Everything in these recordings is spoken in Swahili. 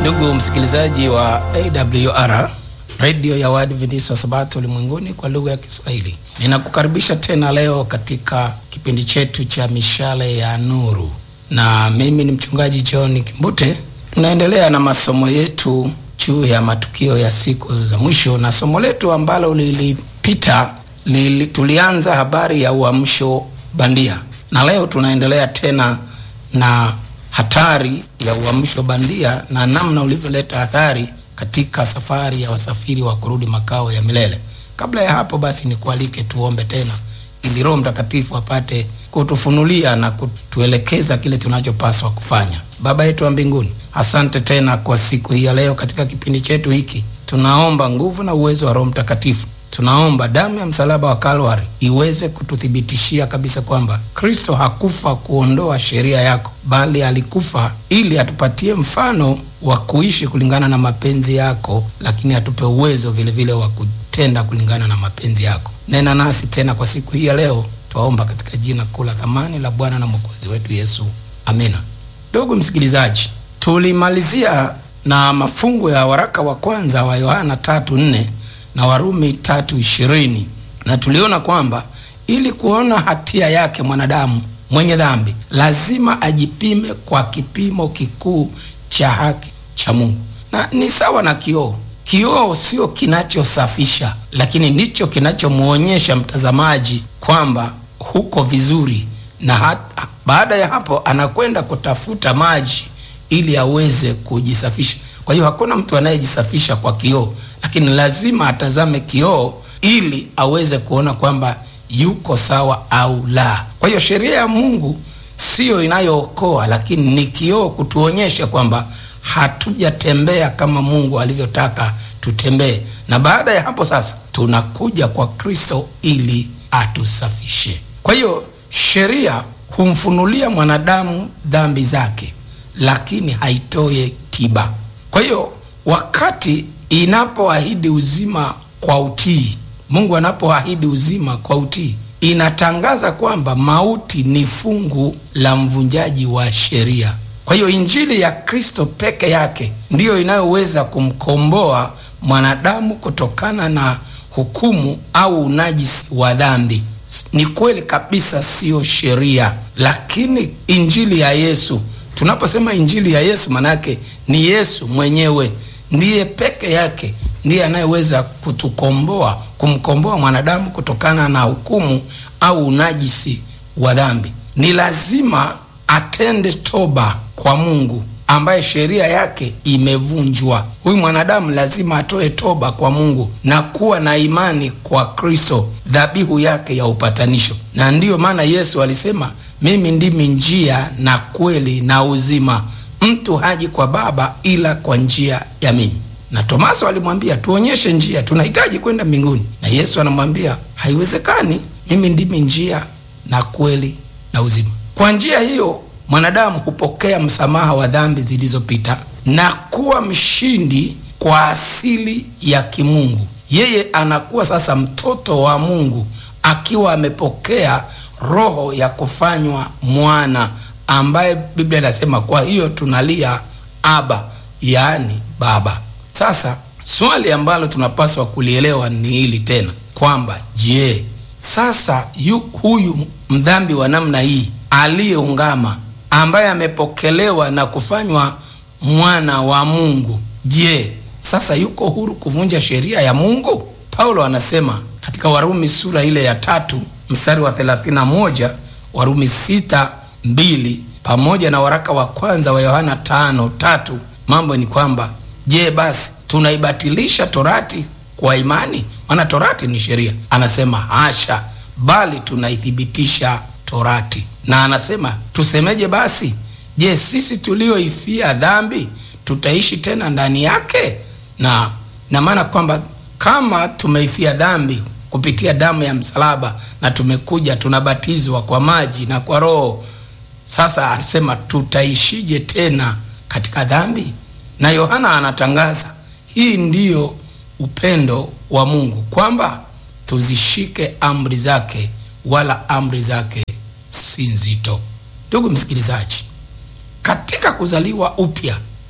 Ndugu msikilizaji wa AWR redio ya Waadventista wa Sabato ulimwenguni kwa lugha ya Kiswahili, ninakukaribisha tena leo katika kipindi chetu cha mishale ya nuru, na mimi ni mchungaji John Kimbute. Tunaendelea na masomo yetu juu ya matukio ya siku za mwisho, na somo letu ambalo lilipita lili, tulianza habari ya uamsho bandia, na leo tunaendelea tena na hatari ya uamsho bandia na namna ulivyoleta athari katika safari ya wasafiri wa kurudi makao ya milele. Kabla ya hapo basi, nikualike tuombe tena ili Roho Mtakatifu apate kutufunulia na kutuelekeza kile tunachopaswa kufanya. Baba yetu wa mbinguni, asante tena kwa siku hii ya leo. Katika kipindi chetu hiki tunaomba nguvu na uwezo wa Roho Mtakatifu. Tunaomba damu ya msalaba wa Kalvari iweze kututhibitishia kabisa kwamba Kristo hakufa kuondoa sheria yako, bali alikufa ili atupatie mfano wa kuishi kulingana na mapenzi yako, lakini atupe uwezo vile vile wa kutenda kulingana na mapenzi yako. Nena nasi tena kwa siku hii ya leo, twaomba katika jina kuu la thamani la Bwana na Mwokozi wetu Yesu, amina. Ndugu msikilizaji, tulimalizia na mafungu ya waraka wa kwanza wa Yohana tatu nne na Warumi tatu ishirini na tuliona kwamba ili kuona hatia yake mwanadamu mwenye dhambi lazima ajipime kwa kipimo kikuu cha haki cha Mungu, na ni sawa na kioo. Kioo sio kinachosafisha, lakini ndicho kinachomwonyesha mtazamaji kwamba huko vizuri, na hata, baada ya hapo anakwenda kutafuta maji ili aweze kujisafisha. Kwa hiyo hakuna mtu anayejisafisha kwa kioo lakini lazima atazame kioo ili aweze kuona kwamba yuko sawa au la. Kwa hiyo sheria ya Mungu siyo inayookoa, lakini ni kioo kutuonyesha kwamba hatujatembea kama Mungu alivyotaka tutembee, na baada ya hapo sasa tunakuja kwa Kristo ili atusafishe. Kwa hiyo sheria humfunulia mwanadamu dhambi zake, lakini haitoe tiba. Kwa hiyo wakati inapoahidi uzima kwa utii, Mungu anapoahidi uzima kwa utii, inatangaza kwamba mauti ni fungu la mvunjaji wa sheria. Kwa hiyo injili ya Kristo peke yake ndiyo inayoweza kumkomboa mwanadamu kutokana na hukumu au unajisi wa dhambi. Ni kweli kabisa, siyo sheria, lakini injili ya Yesu. Tunaposema injili ya Yesu, manake ni Yesu mwenyewe ndiye peke yake ndiye anayeweza kutukomboa, kumkomboa mwanadamu kutokana na hukumu au unajisi wa dhambi. Ni lazima atende toba kwa Mungu ambaye sheria yake imevunjwa. Huyu mwanadamu lazima atoe toba kwa Mungu na kuwa na imani kwa Kristo, dhabihu yake ya upatanisho. Na ndiyo maana Yesu alisema, mimi ndimi njia na kweli na uzima mtu haji kwa Baba ila kwa njia ya mimi. Na Tomaso alimwambia tuonyeshe njia, tunahitaji kwenda mbinguni. Na Yesu anamwambia haiwezekani, mimi ndimi njia na kweli na uzima. Kwa njia hiyo mwanadamu hupokea msamaha wa dhambi zilizopita na kuwa mshindi kwa asili ya kimungu. Yeye anakuwa sasa mtoto wa Mungu akiwa amepokea roho ya kufanywa mwana ambaye Biblia inasema kwa hiyo tunalia Aba, yaani Baba. Sasa swali ambalo tunapaswa kulielewa ni hili tena kwamba je, sasa yu, huyu mdhambi wa namna hii aliyeungama ambaye amepokelewa na kufanywa mwana wa Mungu, je, sasa yuko huru kuvunja sheria ya Mungu? Paulo anasema katika Warumi sura ile ya tatu mstari wa 31, Warumi sita mbili pamoja na waraka wa kwanza wa Yohana tano tatu. Mambo ni kwamba je, basi tunaibatilisha torati kwa imani? Maana torati ni sheria. Anasema hasha, bali tunaithibitisha torati. Na anasema tusemeje basi? Je, sisi tulioifia dhambi tutaishi tena ndani yake? Na na maana kwamba kama tumeifia dhambi kupitia damu ya msalaba na tumekuja tunabatizwa kwa maji na kwa Roho sasa alisema tutaishije tena katika dhambi? Na Yohana anatangaza hii ndiyo upendo wa Mungu, kwamba tuzishike amri zake, wala amri zake si nzito. Ndugu msikilizaji, katika kuzaliwa upya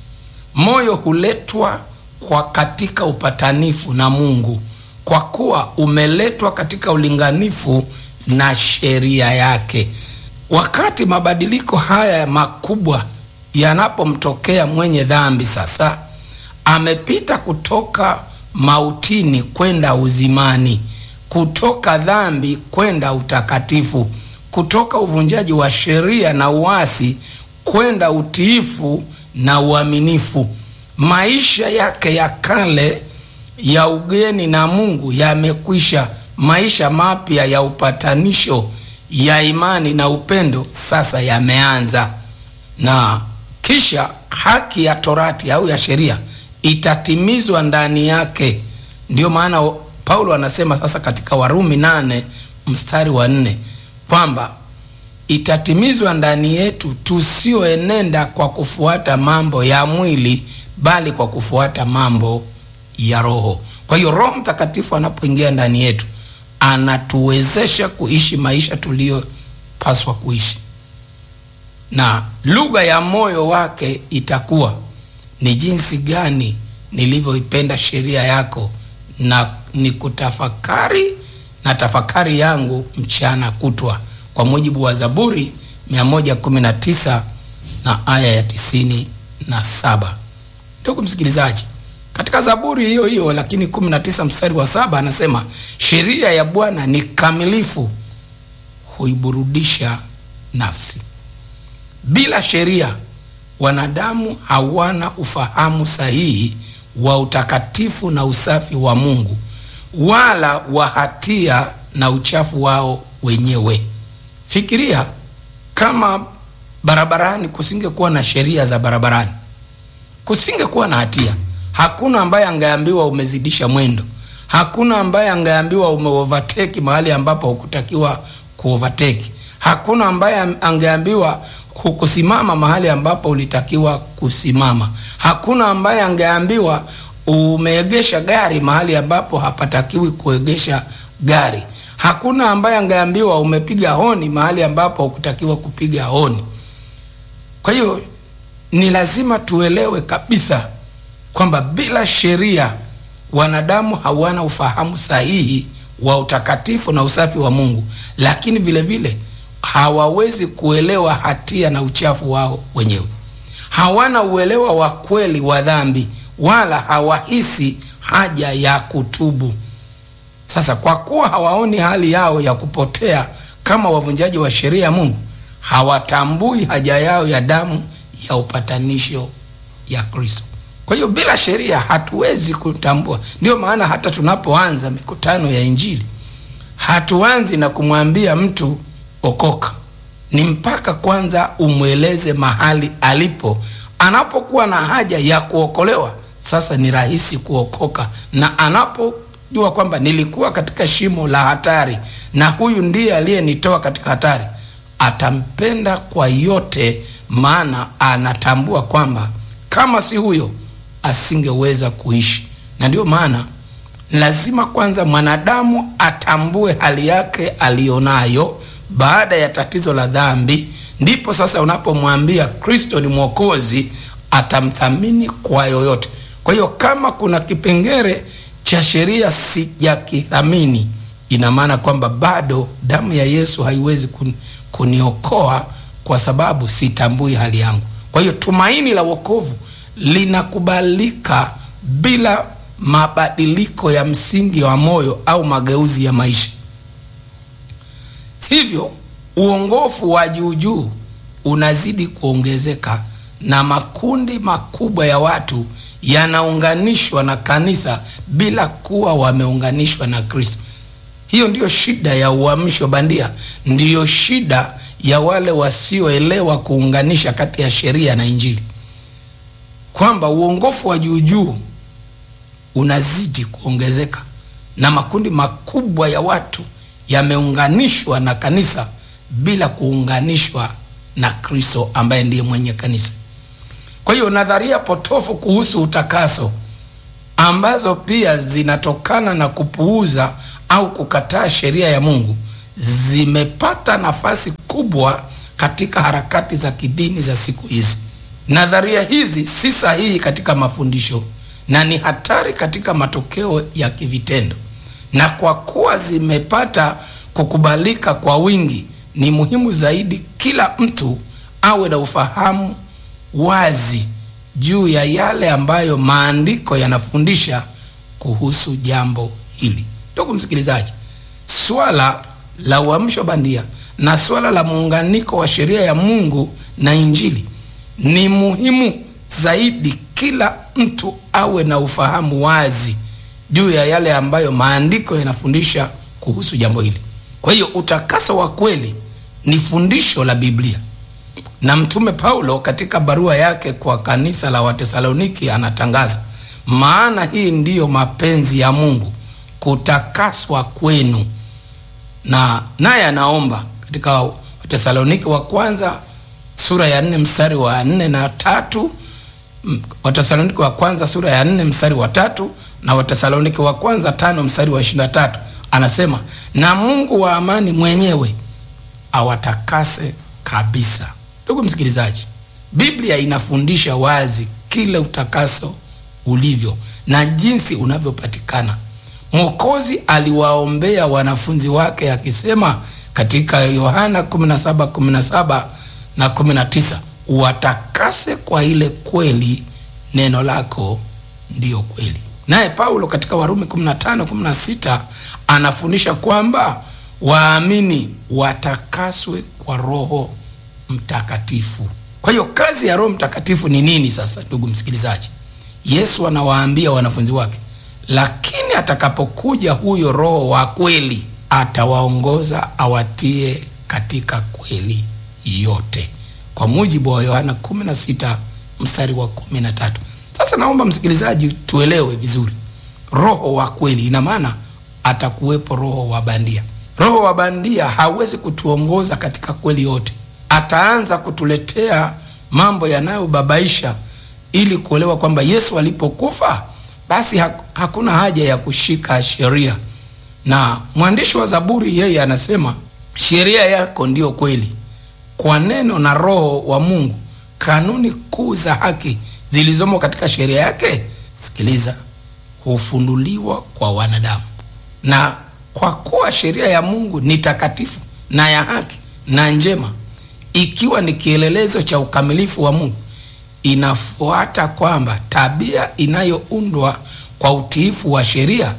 moyo huletwa kwa katika upatanifu na Mungu, kwa kuwa umeletwa katika ulinganifu na sheria yake. Wakati mabadiliko haya makubwa yanapomtokea mwenye dhambi, sasa amepita kutoka mautini kwenda uzimani, kutoka dhambi kwenda utakatifu, kutoka uvunjaji wa sheria na uasi kwenda utiifu na uaminifu. Maisha yake ya kale ya ugeni na Mungu yamekwisha. Maisha mapya ya upatanisho, ya imani na upendo sasa yameanza, na kisha haki ya torati au ya sheria itatimizwa ndani yake. Ndiyo maana Paulo anasema sasa katika Warumi nane mstari wa nne kwamba itatimizwa ndani yetu tusioenenda kwa kufuata mambo ya mwili bali kwa kufuata mambo ya Roho. Kwa hiyo Roho Mtakatifu anapoingia ndani yetu anatuwezesha kuishi maisha tuliyopaswa kuishi, na lugha ya moyo wake itakuwa ni jinsi gani nilivyoipenda sheria yako na ni kutafakari na tafakari yangu mchana kutwa, kwa mujibu wa Zaburi 119 na aya ya tisini na saba. Ndugu msikilizaji, katika Zaburi hiyo hiyo lakini 19 mstari wa saba anasema sheria ya Bwana ni kamilifu, huiburudisha nafsi. Bila sheria wanadamu hawana ufahamu sahihi wa utakatifu na usafi wa Mungu wala wa hatia na uchafu wao wenyewe. Fikiria kama barabarani kusingekuwa na sheria za barabarani, kusingekuwa na hatia. Hakuna ambaye angeambiwa umezidisha mwendo, hakuna ambaye angeambiwa umeovateki mahali ambapo hukutakiwa kuovateki, hakuna ambaye angeambiwa hukusimama mahali ambapo ulitakiwa kusimama, hakuna ambaye angeambiwa umeegesha gari mahali ambapo hapatakiwi kuegesha gari, hakuna ambaye angeambiwa umepiga honi mahali ambapo hukutakiwa kupiga honi. Kwa hiyo ni lazima tuelewe kabisa kwamba bila sheria wanadamu hawana ufahamu sahihi wa utakatifu na usafi wa Mungu, lakini vile vile hawawezi kuelewa hatia na uchafu wao wenyewe. Hawana uelewa wa kweli wa dhambi, wala hawahisi haja ya kutubu. Sasa kwa kuwa hawaoni hali yao ya kupotea kama wavunjaji wa sheria ya Mungu, hawatambui haja yao ya damu ya upatanisho ya Kristo. Kwa hiyo bila sheria hatuwezi kutambua. Ndio maana hata tunapoanza mikutano ya Injili hatuanzi na kumwambia mtu okoka, ni mpaka kwanza umweleze mahali alipo. Anapokuwa na haja ya kuokolewa, sasa ni rahisi kuokoka, na anapojua kwamba nilikuwa katika shimo la hatari na huyu ndiye aliyenitoa katika hatari, atampenda kwa yote, maana anatambua kwamba kama si huyo asingeweza kuishi. Na ndio maana lazima kwanza mwanadamu atambue hali yake aliyonayo baada ya tatizo la dhambi, ndipo sasa unapomwambia Kristo ni Mwokozi, atamthamini kwa yoyote. Kwa hiyo kama kuna kipengele cha sheria sijakithamini, ina maana kwamba bado damu ya Yesu haiwezi kun, kuniokoa kwa sababu sitambui hali yangu. Kwa hiyo tumaini la wokovu linakubalika bila mabadiliko ya msingi wa moyo au mageuzi ya maisha. Hivyo uongofu wa juujuu unazidi kuongezeka na makundi makubwa ya watu yanaunganishwa na kanisa bila kuwa wameunganishwa na Kristo. Hiyo ndiyo shida ya uamsho bandia, ndiyo shida ya wale wasioelewa kuunganisha kati ya sheria na Injili, kwamba uongofu wa juujuu unazidi kuongezeka na makundi makubwa ya watu yameunganishwa na kanisa bila kuunganishwa na Kristo ambaye ndiye mwenye kanisa. Kwa hiyo nadharia potofu kuhusu utakaso ambazo pia zinatokana na kupuuza au kukataa sheria ya Mungu zimepata nafasi kubwa katika harakati za kidini za siku hizi. Nadharia hizi si sahihi katika mafundisho na ni hatari katika matokeo ya kivitendo, na kwa kuwa zimepata kukubalika kwa wingi, ni muhimu zaidi kila mtu awe na ufahamu wazi juu ya yale ambayo maandiko yanafundisha kuhusu jambo hili. Ndugu msikilizaji, swala la uamsho bandia na swala la muunganiko wa sheria ya Mungu na Injili ni muhimu zaidi kila mtu awe na ufahamu wazi juu ya yale ambayo maandiko yanafundisha kuhusu jambo hili. Kwa hiyo utakaso wa kweli ni fundisho la Biblia, na Mtume Paulo katika barua yake kwa kanisa la Watesaloniki anatangaza, maana hii ndiyo mapenzi ya Mungu, kutakaswa kwenu. Na naye anaomba katika Watesaloniki wa kwanza sura ya nne mstari wa nne na tatu Watesaloniki wa kwanza sura ya nne mstari wa tatu na Watesaloniki wa kwanza tano mstari wa ishirini na tatu anasema, na Mungu wa amani mwenyewe awatakase kabisa. Ndugu msikilizaji, Biblia inafundisha wazi kile utakaso ulivyo na jinsi unavyopatikana. Mwokozi aliwaombea wanafunzi wake akisema katika Yohana 17:17 na 19, watakase kwa ile kweli, neno lako ndiyo kweli. Naye Paulo katika Warumi 15:16 anafundisha kwamba waamini watakaswe kwa Roho Mtakatifu. Kwa hiyo kazi ya Roho Mtakatifu ni nini sasa, ndugu msikilizaji? Yesu anawaambia wanafunzi wake, lakini atakapokuja huyo Roho wa kweli atawaongoza awatie katika kweli yote, kwa mujibu wa Yohana 16 mstari wa 13. Sasa naomba msikilizaji, tuelewe vizuri, roho wa kweli ina maana atakuwepo roho wa bandia. Roho wa bandia hawezi kutuongoza katika kweli yote. Ataanza kutuletea mambo yanayobabaisha ili kuelewa kwamba Yesu alipokufa basi hakuna haja ya kushika sheria. Na mwandishi wa Zaburi yeye anasema sheria yako ndiyo kweli, kwa neno na roho wa Mungu, kanuni kuu za haki zilizomo katika sheria yake, sikiliza, hufunuliwa kwa wanadamu. Na kwa kuwa sheria ya Mungu ni takatifu na ya haki na njema, ikiwa ni kielelezo cha ukamilifu wa Mungu, inafuata kwamba tabia inayoundwa kwa utiifu wa sheria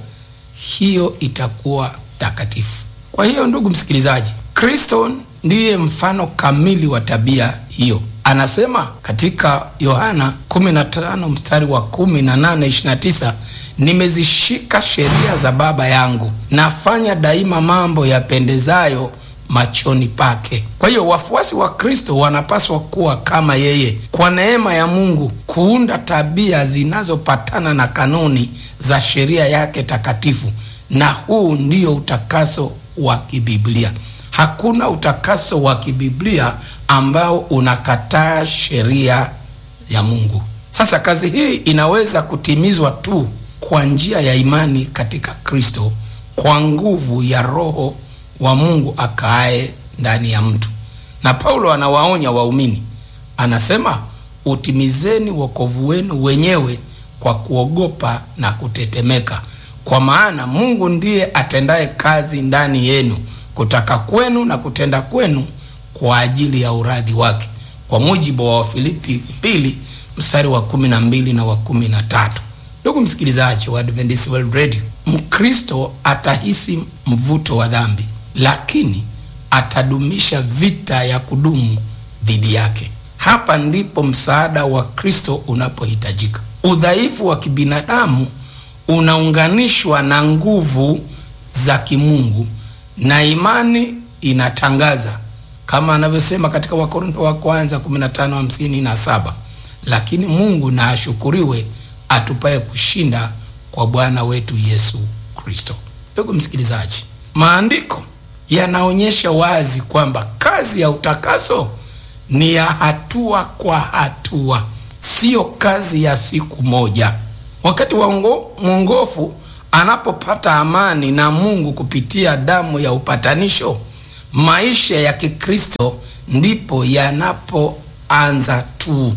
hiyo itakuwa takatifu. Kwa hiyo, ndugu msikilizaji, Kristo ndiye mfano kamili wa tabia hiyo. Anasema katika Yohana 15 mstari wa 18, 29, nimezishika sheria za Baba yangu, nafanya daima mambo yapendezayo machoni pake. Kwa hiyo wafuasi wa Kristo wanapaswa kuwa kama yeye, kwa neema ya Mungu, kuunda tabia zinazopatana na kanuni za sheria yake takatifu, na huu ndio utakaso wa kibiblia. Hakuna utakaso wa kibiblia ambao unakataa sheria ya Mungu. Sasa kazi hii inaweza kutimizwa tu kwa njia ya imani katika Kristo, kwa nguvu ya Roho wa Mungu akaaye ndani ya mtu. Na Paulo anawaonya waumini, anasema utimizeni wokovu wenu wenyewe kwa kuogopa na kutetemeka, kwa maana Mungu ndiye atendaye kazi ndani yenu, kutaka kwenu na kutenda kwenu kwa ajili ya uradhi wake, kwa mujibu wa Wafilipi mbili mstari wa kumi na mbili na wa kumi na tatu. Ndugu msikilizaji wa Adventist World Radio, Mkristo atahisi mvuto wa dhambi lakini atadumisha vita ya kudumu dhidi yake. Hapa ndipo msaada wa Kristo unapohitajika. Udhaifu wa kibinadamu unaunganishwa na nguvu za kimungu, na imani inatangaza kama anavyosema katika Wakorintho wa kwanza 15:57, lakini Mungu na ashukuriwe atupaye kushinda kwa Bwana wetu Yesu Kristo. Ndugu msikilizaji, maandiko yanaonyesha wazi kwamba kazi ya utakaso ni ya hatua kwa hatua, siyo kazi ya siku moja. Wakati mwongofu anapopata amani na Mungu kupitia damu ya upatanisho, maisha ya Kikristo ndipo yanapoanza tu,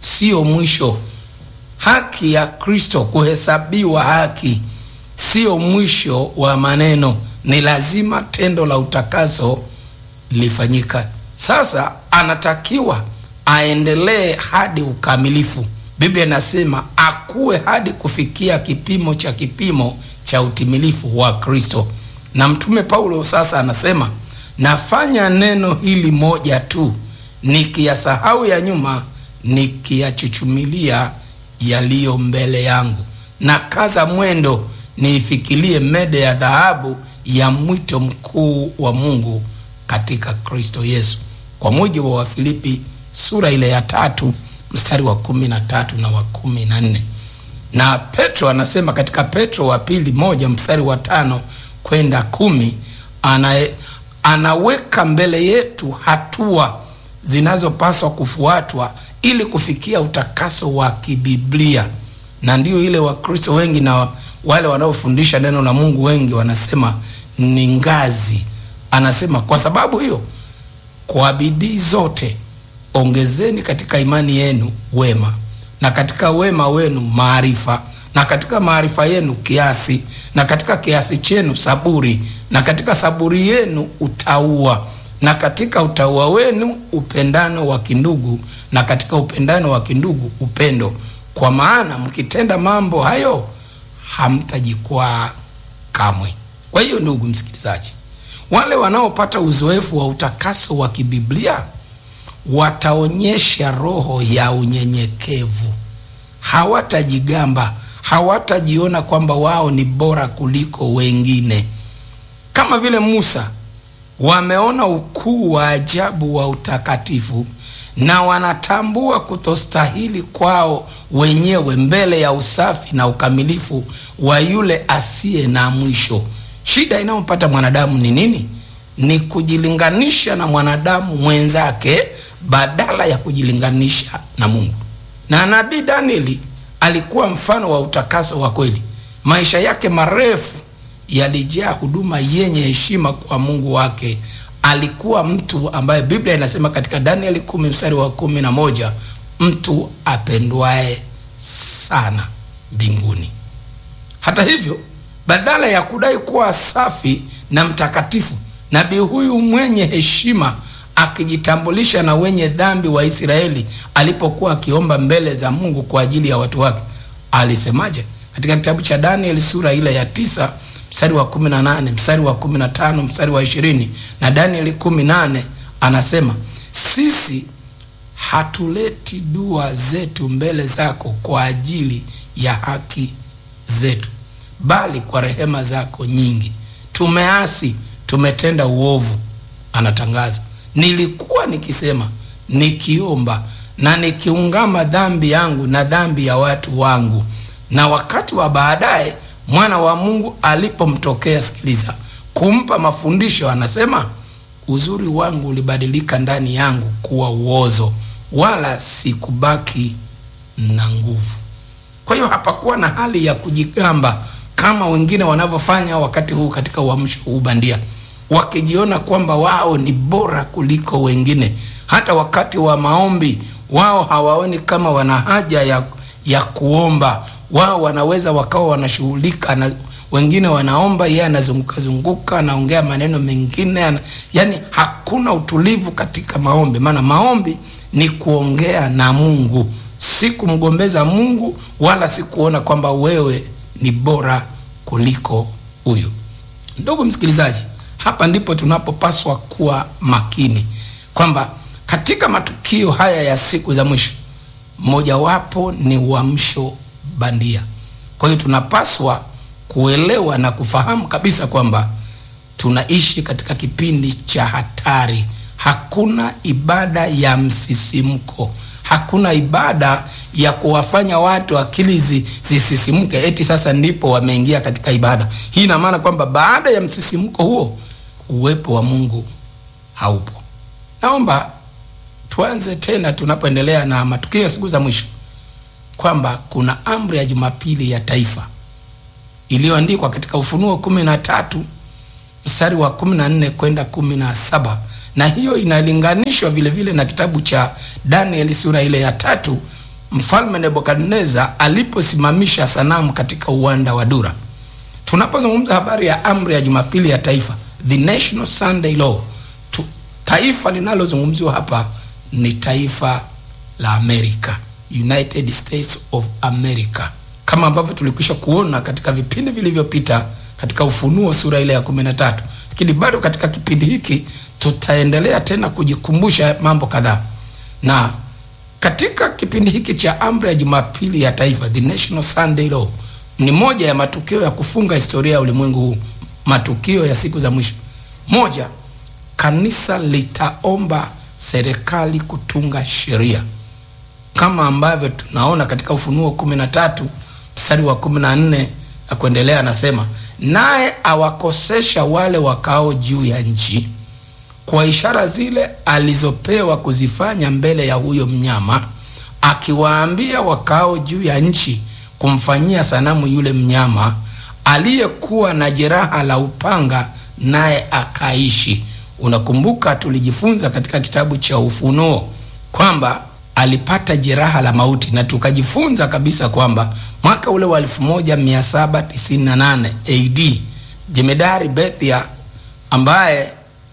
sio mwisho. Haki ya Kristo, kuhesabiwa haki, sio mwisho wa maneno. Ni lazima tendo la utakaso lifanyika. Sasa anatakiwa aendelee hadi ukamilifu. Biblia inasema akuwe hadi kufikia kipimo cha kipimo cha utimilifu wa Kristo. Na mtume Paulo sasa anasema, nafanya neno hili moja tu, nikiyasahau ya nyuma, nikiyachuchumilia yaliyo mbele yangu, na kaza mwendo niifikilie mede ya dhahabu ya mwito mkuu wa Mungu katika Kristo Yesu, kwa mujibu wa Wafilipi sura ile ya tatu mstari wa kumi na tatu na wa kumi na nne na Petro anasema katika Petro wa pili moja mstari wa tano kwenda kumi ana, anaweka mbele yetu hatua zinazopaswa kufuatwa ili kufikia utakaso wa kibiblia, na ndiyo ile Wakristo wengi na wale wanaofundisha neno la Mungu wengi wanasema ni ngazi. Anasema kwa sababu hiyo, kwa bidii zote ongezeni katika imani yenu wema, na katika wema wenu maarifa, na katika maarifa yenu kiasi, na katika kiasi chenu saburi, na katika saburi yenu utauwa, na katika utauwa wenu upendano wa kindugu, na katika upendano wa kindugu upendo. Kwa maana mkitenda mambo hayo hamtajikwaa kamwe. Kwa hiyo, ndugu msikilizaji, wale wanaopata uzoefu wa utakaso wa kibiblia wataonyesha roho ya unyenyekevu. Hawatajigamba, hawatajiona kwamba wao ni bora kuliko wengine. Kama vile Musa, wameona ukuu wa ajabu wa utakatifu na wanatambua kutostahili kwao wenyewe mbele ya usafi na ukamilifu wa yule asiye na mwisho. Shida inayopata mwanadamu ni nini? Ni kujilinganisha na mwanadamu mwenzake badala ya kujilinganisha na Mungu. Na nabii Danieli alikuwa mfano wa utakaso wa kweli. Maisha yake marefu yalijaa huduma yenye heshima kwa Mungu wake. Alikuwa mtu ambaye Biblia inasema katika Danieli kumi mstari wa kumi na moja mtu apendwaye sana mbinguni. Hata hivyo, badala ya kudai kuwa safi na mtakatifu, nabii huyu mwenye heshima akijitambulisha na wenye dhambi wa Israeli alipokuwa akiomba mbele za Mungu kwa ajili ya watu wake, alisemaje? Katika kitabu cha Danieli sura ile ya tisa mstari wa kumi na nane mstari wa kumi na tano mstari wa ishirini na Danieli kumi nane anasema sisi hatuleti dua zetu mbele zako kwa ajili ya haki zetu, bali kwa rehema zako nyingi. Tumeasi, tumetenda uovu. Anatangaza, nilikuwa nikisema, nikiomba na nikiungama dhambi yangu na dhambi ya watu wangu. Na wakati wa baadaye mwana wa Mungu alipomtokea, sikiliza, kumpa mafundisho, anasema uzuri wangu ulibadilika ndani yangu kuwa uozo, wala sikubaki na nguvu. Kwa hiyo hapakuwa na hali ya kujigamba kama wengine wanavyofanya wakati huu katika uamsho huu bandia, wakijiona kwamba wao ni bora kuliko wengine. Hata wakati wa maombi wao hawaoni kama wana haja ya, ya kuomba. Wao wanaweza wakawa wanashughulika na wengine wanaomba, yeye anazunguka zunguka, anaongea maneno mengine ana, yani hakuna utulivu katika maombi, maana maombi ni kuongea na Mungu, si kumgombeza Mungu, wala si kuona kwamba wewe ni bora kuliko huyu. Ndugu msikilizaji, hapa ndipo tunapopaswa kuwa makini kwamba katika matukio haya ya siku za mwisho, mojawapo ni uamsho bandia. Kwa hiyo tunapaswa kuelewa na kufahamu kabisa kwamba tunaishi katika kipindi cha hatari. Hakuna ibada ya msisimko, hakuna ibada ya kuwafanya watu akili zi, zisisimke eti sasa ndipo wameingia katika ibada hii. Ina maana kwamba baada ya msisimko huo uwepo wa Mungu haupo. Naomba tuanze tena tunapoendelea na matukio ya siku za mwisho kwamba kuna amri ya Jumapili ya taifa iliyoandikwa katika Ufunuo kumi na tatu mstari wa kumi na nne kwenda kumi na saba na hiyo inalinganishwa vile vile na kitabu cha Danieli sura ile ya tatu mfalme Nebukadneza aliposimamisha sanamu katika uwanda wa Dura. Tunapozungumza habari ya amri ya Jumapili ya taifa, the National Sunday Law, tu, taifa linalozungumziwa hapa ni taifa la Amerika, United States of America, kama ambavyo tulikwisha kuona katika vipindi vilivyopita katika Ufunuo sura ile ya kumi na tatu, lakini bado katika kipindi hiki tutaendelea tena kujikumbusha mambo kadhaa na katika kipindi hiki cha amri ya Jumapili ya taifa, the National Sunday Law, ni moja ya matukio ya kufunga historia ya ulimwengu huu, matukio ya siku za mwisho. Moja, kanisa litaomba serikali kutunga sheria kama ambavyo tunaona katika Ufunuo kumi na tatu mstari wa kumi na nne na kuendelea, anasema naye awakosesha wale wakao juu ya nchi kwa ishara zile alizopewa kuzifanya mbele ya huyo mnyama, akiwaambia wakao juu ya nchi kumfanyia sanamu yule mnyama aliyekuwa na jeraha la upanga, naye akaishi. Unakumbuka tulijifunza katika kitabu cha Ufunuo kwamba alipata jeraha la mauti, na tukajifunza kabisa kwamba mwaka ule wa 1798 AD jemedari Bethia ambaye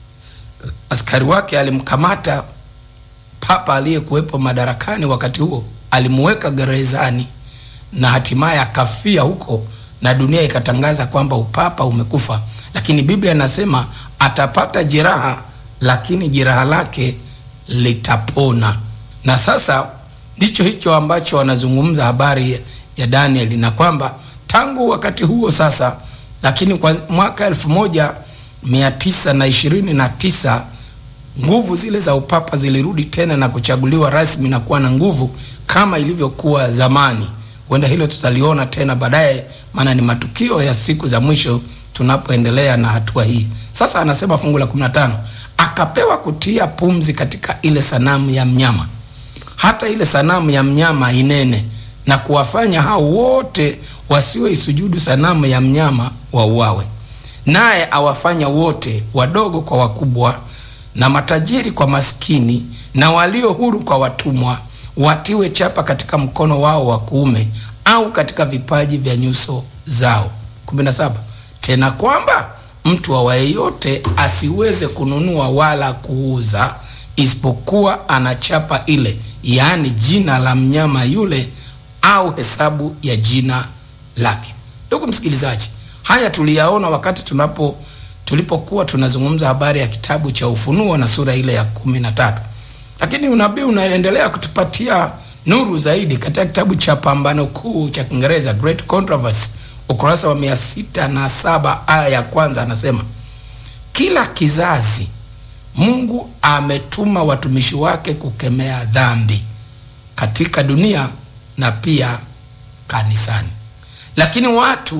askari wake alimkamata papa aliyekuwepo madarakani wakati huo, alimuweka gerezani na hatimaye akafia huko, na dunia ikatangaza kwamba upapa umekufa. Lakini Biblia inasema atapata jeraha, lakini jeraha lake litapona. Na sasa ndicho hicho ambacho wanazungumza habari ya Danieli, na kwamba tangu wakati huo sasa, lakini kwa mwaka elfu moja mia tisa na ishirini na tisa nguvu zile za upapa zilirudi tena na kuchaguliwa rasmi na kuwa na nguvu kama ilivyokuwa zamani. Huenda hilo tutaliona tena baadaye, maana ni matukio ya siku za mwisho tunapoendelea na hatua hii. Sasa anasema fungu la 15, akapewa kutia pumzi katika ile sanamu ya mnyama, hata ile sanamu ya mnyama inene, na kuwafanya hao wote wasioisujudu sanamu ya mnyama wauawe naye awafanya wote wadogo kwa wakubwa na matajiri kwa maskini na walio huru kwa watumwa watiwe chapa katika mkono wao wa kuume au katika vipaji vya nyuso zao. 17 Tena kwamba mtu awaye yote asiweze kununua wala kuuza isipokuwa ana chapa ile, yaani jina la mnyama yule au hesabu ya jina lake. Ndugu msikilizaji, haya tuliyaona wakati tunapo tulipokuwa tunazungumza habari ya kitabu cha Ufunuo na sura ile ya kumi na tatu, lakini unabii unaendelea kutupatia nuru zaidi katika kitabu cha Pambano Kuu cha Kiingereza, Great Controversy, ukurasa wa mia sita na saba aya ya kwanza, anasema kila kizazi Mungu ametuma watumishi wake kukemea dhambi katika dunia na pia kanisani, lakini watu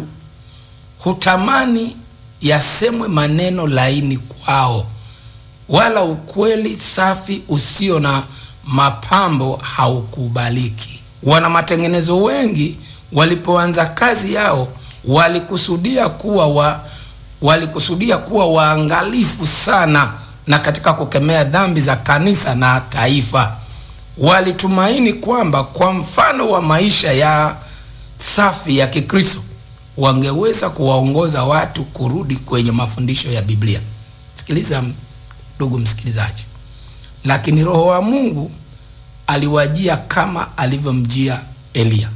hutamani yasemwe maneno laini kwao, wala ukweli safi usio na mapambo haukubaliki. Wana matengenezo wengi walipoanza kazi yao walikusudia kuwa wa, walikusudia kuwa waangalifu sana na katika kukemea dhambi za kanisa na taifa. Walitumaini kwamba kwa mfano wa maisha ya safi ya Kikristo wangeweza kuwaongoza watu kurudi kwenye mafundisho ya Biblia. Sikiliza ndugu msikilizaji, lakini Roho wa Mungu aliwajia kama alivyomjia Eliya,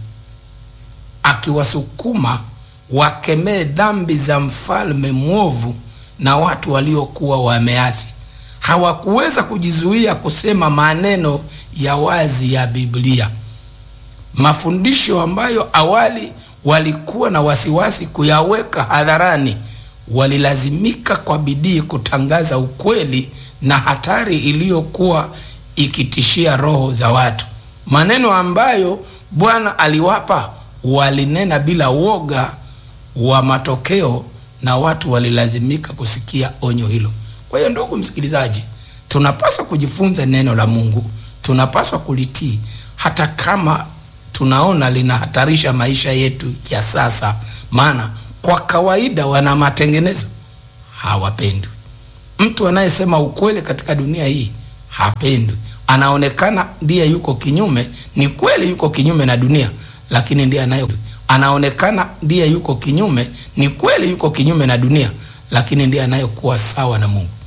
akiwasukuma wakemee dhambi za mfalme mwovu na watu waliokuwa wameasi. Hawakuweza kujizuia kusema maneno ya wazi ya Biblia, mafundisho ambayo awali walikuwa na wasiwasi kuyaweka hadharani. Walilazimika kwa bidii kutangaza ukweli na hatari iliyokuwa ikitishia roho za watu. Maneno ambayo Bwana aliwapa walinena bila woga wa matokeo, na watu walilazimika kusikia onyo hilo. Kwa hiyo, ndugu msikilizaji, tunapaswa kujifunza neno la Mungu, tunapaswa kulitii hata kama tunaona linahatarisha maisha yetu ya sasa, maana kwa kawaida wana matengenezo hawapendwi. Mtu anayesema ukweli katika dunia hii hapendwi, anaonekana ndiye yuko kinyume, ni kweli yuko kinyume na dunia, lakini ndiye anaye anaonekana ndiye yuko kinyume, ni kweli yuko kinyume na dunia, lakini ndiye anayekuwa sawa na Mungu.